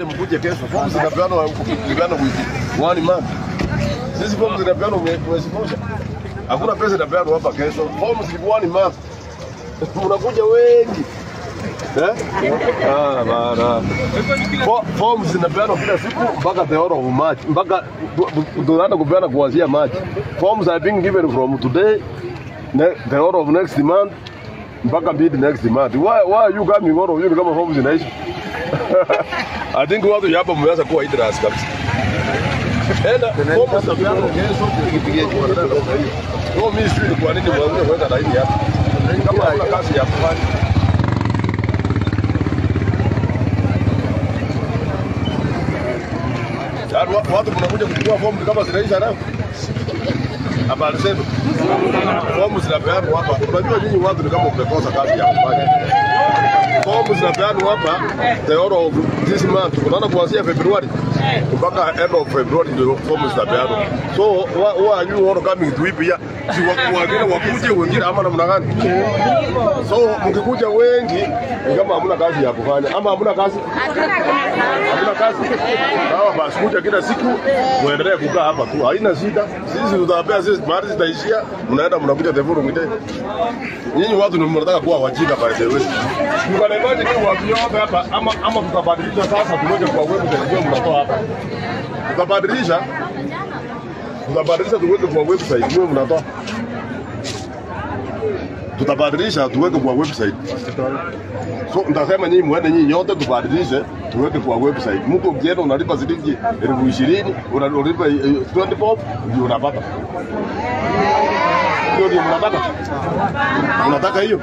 Mkuje kesho, fomu zinapeanwa kulingana wiki one month. Sisi fomu zinapeanwa mwe- mwezi mmoja, hakuna pesa inapeanwa hapa kesho. Fomu zilikuwa one month, mnakuja wengi eh? Ah, bana. Fo- Fomu zinapeanwa kila siku mpaka the end of March, mpaka tu- tu- tunaanza kupeana kuanzia March. Forms are being given from today, ne- the end of next month mpaka mid next month. Why, why are you coming all of you ni kama forms zinaisha? I think watu hapa mmeanza kuwa idras kabisa. Enda fomu zitapeanwa kesho tukipigia kwa dada namna hiyo. Kwa mimi sijui ni kwa nini mwanzo kuweka laini hapa. Kama hakuna kazi ya kufanya. Yaani wa- watu mnakuja kuchukua fomu ni kama zinaisha nao. Habari zenu. Fomu zinapeanwa hapa. Unajua nyinyi watu ni kama mmekosa kazi ya kufanya. Fomu zinapeanwa hapa the end of this month. Unaona kuanzia Februari mpaka end of February ndio fomu zitapeanwa. So who who are you all coming to hii pia? Si wa- wengine wakuje wengine ama namna gani? So mkikuja wengi ni kama hamna kazi ya kufanya ama hamna kazi hamna kazi. Sawa basi, kuja kila siku muendelee kukaa hapa tu, haina shida. Sisi tutawapea sisi mahali zitaishia, mnaenda mnakuja the following day. Nyinyi watu ni mnataka kuwa wajinga by the way. Mkanaimaji ni watu yote hapa ama ama tutabadilisha sasa tuweke kwa website ndio mnatoa hapa. Tutabadilisha tutabadilisha tuweke kwa website ndio mnatoa. Tutabadilisha tuweke kwa website. So nitasema nyinyi muende nyinyi yote tubadilishe tuweke kwa website. Mtu ukienda unalipa shilingi elfu ishirini unalipa eh, 20 bob ndio unapata. Ndio ndio mnataka. Unataka hiyo?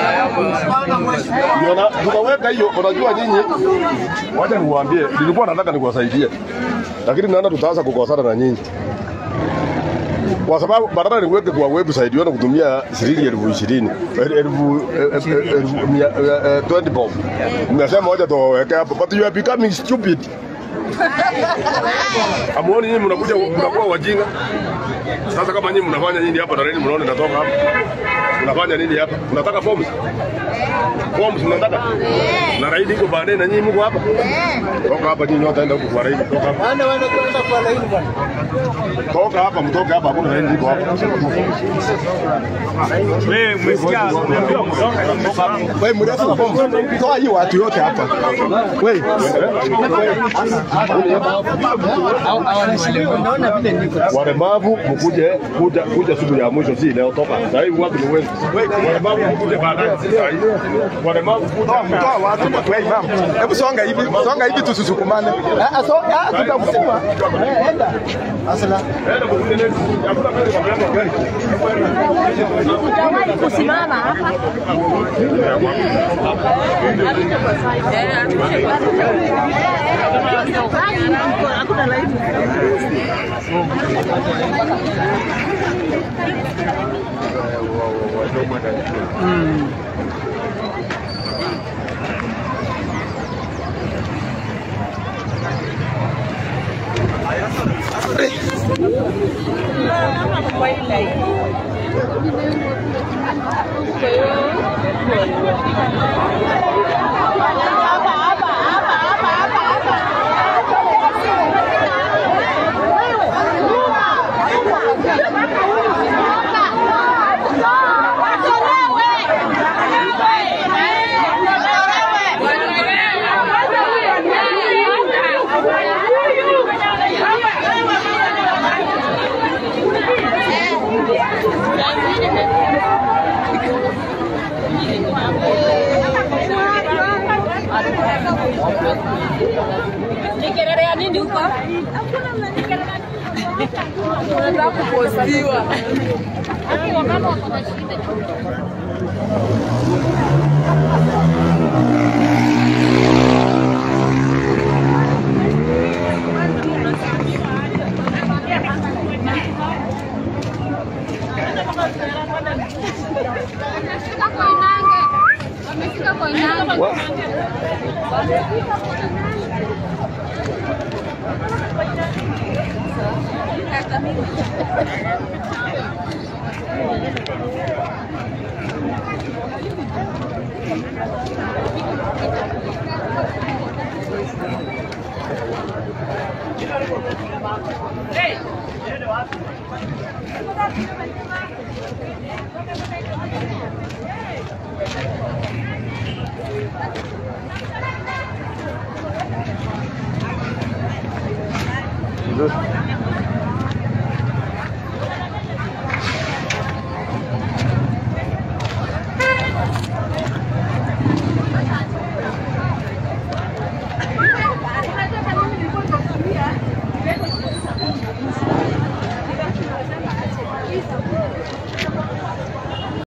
Ndio na tutaweka hiyo. Unajua nyinyi, wacha niwaambie, nilikuwa nataka nikuwasaidie, lakini naona tutaanza kukosana na nyinyi kwa sababu badala niweke kwa website yona kutumia shilingi elfu ishirini el- elfu el- el- elfu mia- eh, eh, 20 bob, mnasema wacha tuwaweke hapo, but you are becoming stupid. Amuoni nyinyi mnakuja mnakuwa wajinga. Sasa kama nyinyi mnafanya nini hapa na nini mnaona natoka hapa? Mnafanya nini hapa? Mnataka forms? Forms mnataka? Na raidi iko baadaye na nyinyi mko hapa? Toka hapa nyinyi wote enda huko kwa raidi, toka hapa. Wana wana kwenda kwa laini bwana. Toka hapa, mtoke hapa, hakuna raidi iko hapa. Wewe umesikia umeambiwa kutoka kutoka hapo. Wewe mrefu toa hii watu yote hapa. Wewe. Unaona vile niko. Walemavu mkuje kuja kuja siku ya mwisho, si leo. Toka sasa hivi watu ni wengi. Walemavu mkuje baadaye, si sasa hivi. Walemavu kuja Toa watu wewe imam. Hebu songa hivi, songa hivi tusisukumane. Ah ah, so ah tutakusema. Eh, enda. Asala. Enda mkuje next. Hakuna pesa kwa mlango wa gari. Hujawahi kusimama hapa. Hakuna laini. Nikelelea nini huko? Unataka kupostiwa. Wamama wako na shida. Wamefika Koinange. Wamefika Koinange. Hey!